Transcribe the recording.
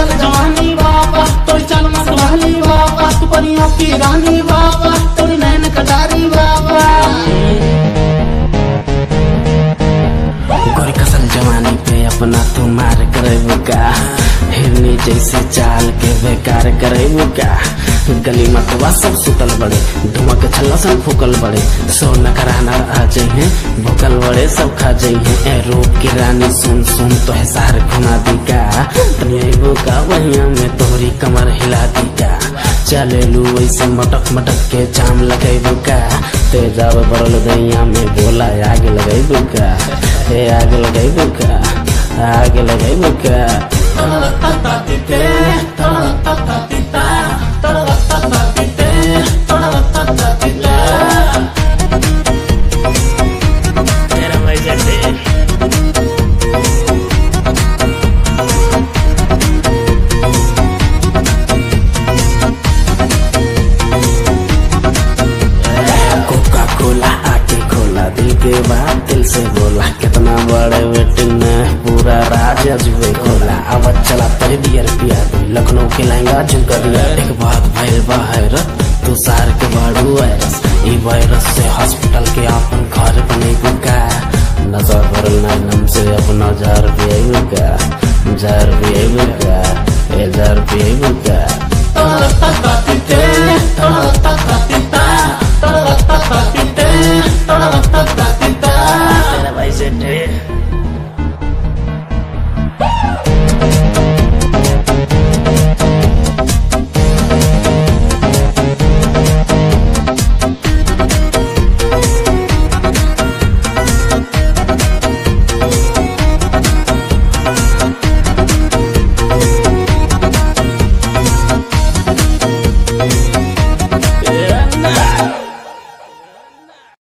कसल जवानी बाबा तोरी चल मतवाली बाबा तू परियों की रानी बाबा तोरी नैन कटारी बाबा गोरी कसल जवानी पे अपना तू मार करे का हिरनी जैसे चाल के बेकार करे का गली मतवा सब सुतल बड़े धुआं के छल्ला सब फूकल बड़े सो नकराना आ जाइए भूकल बड़े सब खा जाइए ए रूप की रानी सुन सुन तो है सार घुमा दी का तनिया का वहिया में तोहरी कमर हिला दी का चले लू ऐसे मटक मटक के जाम लगेबू का तेजाब बरल दैया में बोला आग लगेबू का ए आग लगेबू का आग लगेबू का कोका कोला आके खोला दिल के बात दिल से बोला कितना बड़े वेटिंग में पूरा राज अजूबे खोला अब चला तय बियर पिया दी लखनऊ के लहंगा झुमका दिया एक बात भैल हैरत तू सार के बाड़ू वायरस ई वायरस से हॉस्पिटल के अपन घर बने का नजर भरल नम से अपना जार भी का जार भी का